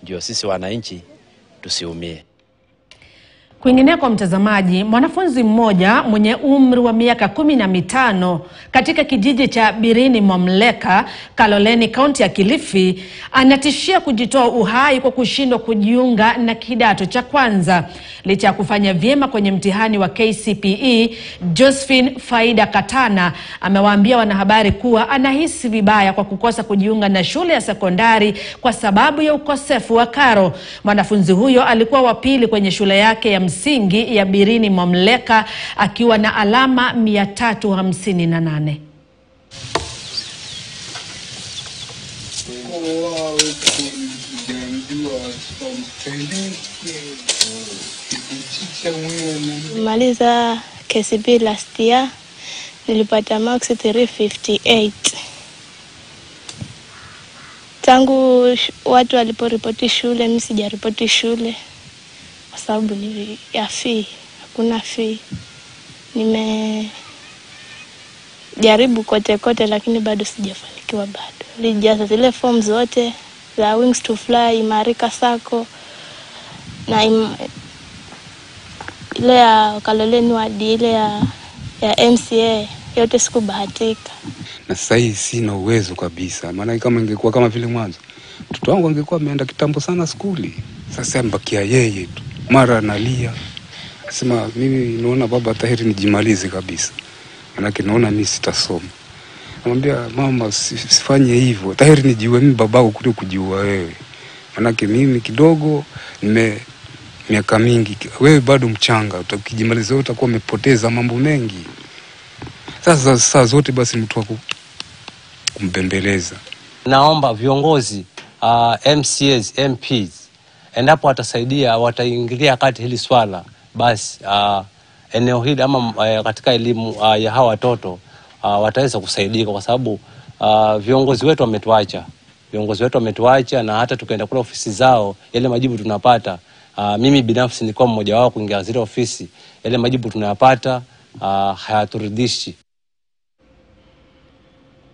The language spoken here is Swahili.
ndio sisi wananchi tusiumie. Kwingineko, mtazamaji, mwanafunzi mmoja mwenye umri wa miaka kumi na mitano katika kijiji cha Birini Mwamleka, Kaloleni, kaunti ya Kilifi, anatishia kujitoa uhai kwa kushindwa kujiunga na kidato cha kwanza licha ya kufanya vyema kwenye mtihani wa KCPE. Josephine Faida Katana amewaambia wanahabari kuwa anahisi vibaya kwa kukosa kujiunga na shule ya sekondari kwa sababu ya ukosefu wa karo. Mwanafunzi huyo alikuwa wa pili kwenye shule yake ya msingi ya Birini Mwamleka akiwa na alama 358. Maliza KCB last year nilipata marks 358. Tangu sh- watu waliporipoti shule, mimi sijaripoti shule kwa sababu ni ya fee, hakuna fee. Nimejaribu kote kote, lakini bado sijafanikiwa. Bado nilijaza zile form zote za Wings to Fly, Imarika Sacco na im, ile ya Kaloleni wadi ile ya, ya MCA yote sikubahatika. na sasa hii sina uwezo kabisa, maana kama ingekuwa kama vile mwanzo, mtoto wangu angekuwa ameenda kitambo sana skuli. Sasa mbakia yeye tu, mara analia, asema mimi naona baba tahiri nijimalize kabisa, manake naona mimi sitasoma. Namwambia mama, si- sifanye hivyo, tahiri nijiue mimi babako kuliko kujiua wewe, manake mimi kidogo nime miaka mingi, wewe bado mchanga, uta- ukijimaliza wewe utakuwa umepoteza mambo mengi. Sasa saa zote basi mtu wa ku- kumbembeleza Naomba viongozi uh, MCAs, MPs endapo watasaidia, wataingilia kati hili swala, basi uh, eneo hili ama uh, katika elimu uh, ya hawa watoto uh, wataweza kusaidika, kwa sababu uh, viongozi wetu wametuacha, viongozi wetu wametuacha, na hata tukaenda kule ofisi zao, yale majibu tunapata uh, mimi binafsi nilikuwa mmoja wao kuingia zile ofisi, yale majibu tunayapata uh, hayaturidhishi.